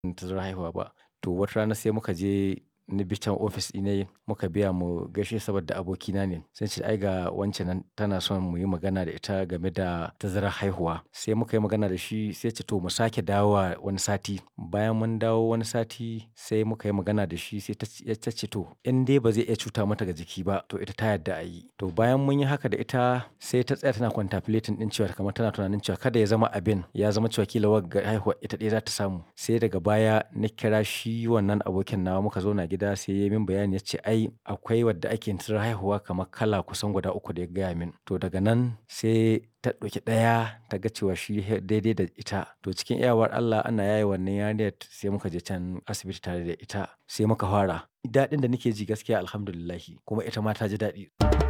tazarar haihuwa ba. To wata rana sai muka je ni bi can ofis ɗinai muka biya mu gaishe saboda abokina ne. Sai ce ai ga wance nan tana son muyi magana da ita game da tazarar haihuwa. Sai muka yi magana da shi sai ce to mu sake dawowa wani sati. Bayan mun dawo wani sati sai muka yi magana da shi sai ta ce to in dai ba zai iya cuta mata ga jiki ba to ita ta yarda a yi. To bayan mun yi haka da ita sai ta tsaya tana contemplating ɗin cewa kamar tana tunanin cewa kada ya zama abin ya zama cewa ƙila wagga haihuwa ita ɗaya za ta samu. Sai daga baya na kira shi wannan abokin nawa muka zauna gida sai ya yi min bayani ya ce ai akwai wadda ake yin tazarar haihuwa kamar kala kusan guda uku da ya gaya min. To daga nan sai ta ɗauki ɗaya ta ga cewa shi daidai da ita. To cikin iyawar Allah ana yaye wannan yarinyar sai muka je can asibiti tare da ita sai muka fara. Daɗin da nake ji gaskiya Alhamdulillah kuma ita ma ta ji daɗi.